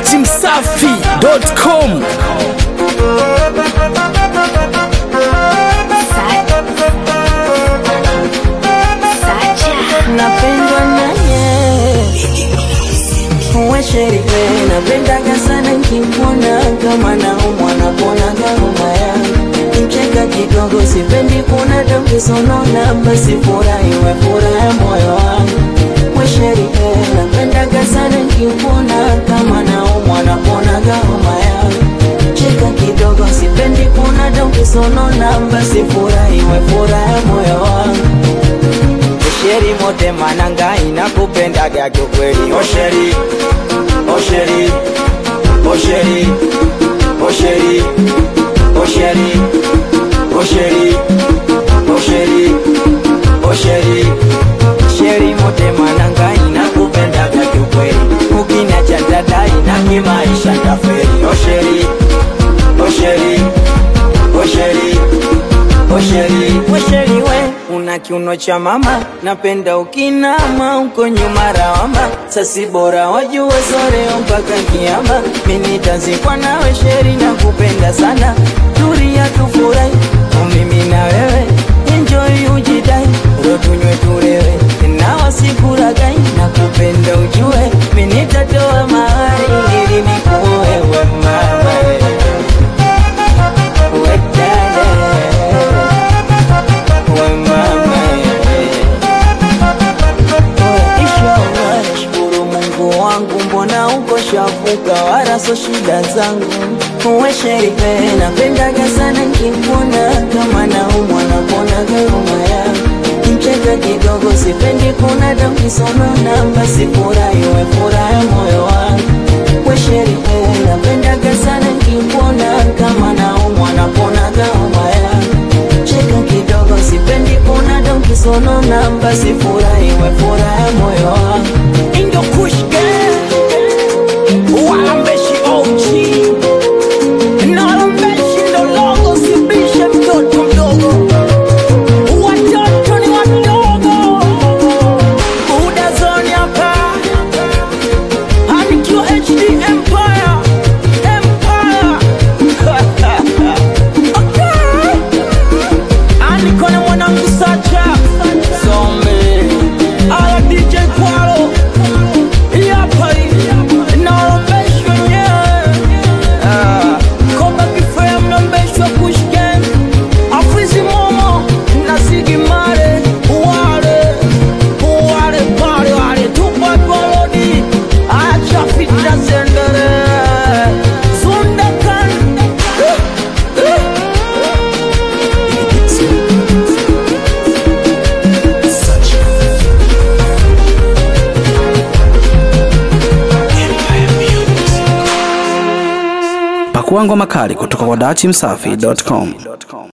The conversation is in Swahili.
datimsafi.com napendwa naye wesheripe napendaga sana nkimwona kama naumwa naponaga homa yangu mcheka kidogo sipendi kuna damkisonona basi furahi we furaha moyo wangu wesheripe napendaga sana nkimwona kama naumwa naponaga homa yangu cheka kidogo sipendi kuna damkisonona basi furahi we furaha moyo wangu Osheri mote mananga inakupendaga kiukweli Osheri, Osheri, Osheri, Osheri, Osheri, Osheri, Osheri, Osheri Sheri mote mananga inakupendaga kiukweli Ukiniacha dada ina kimaisha taferi Osheri, Osheri, Osheri, Osheri, Osheri we una kiuno cha mama, napenda ukinama uko nyuma rawama, sasi bora wajue zoreo mpaka kiama, mimi tazikwa nawe sheri na kupenda sana, turia tufurahi mimi na wewe, enjoy ujidai, ro tunywe tulewe, na wasikuragai na kupenda ujue, mimi nitatoa mahari ili nikuoe we mama we dada Nashukuru Mungu wangu, mbona uko shafuka, wala so shida zangu. Uwe sherife, napendaga sana nkikuona, kama naumwa naponaga homa yangu. Mcheka kidogo, sipendi kuna damu kisonona, basi furahi we furaha moyo wangu. We sherife, napendaga sana nkikuona, kama naumwa naponaga homa yangu cheka kidogo, sipendi kuna damu kisonona, basi furahi we furaha moyo wangu. Indo Kush Gang Walambeshi OG na walambeshi ndo logo, sibishe mtoto mdogo, watoto ni wadogo. Buda Zone hapa anikiwa HD Empire Empire okay. Aniko na mwanangu Sacha Zombe Ala DJ Kwalo Yapa Naolombeshwa nyewe Koba kifea mnaombeshwa Kush Gang Afrizi Momo na Ziggy Marley Wale Wale pale wale Tupa Polodi Acha fitna zendere Zundakan Pakua ngoma kali kutoka kwa datimsafi.com.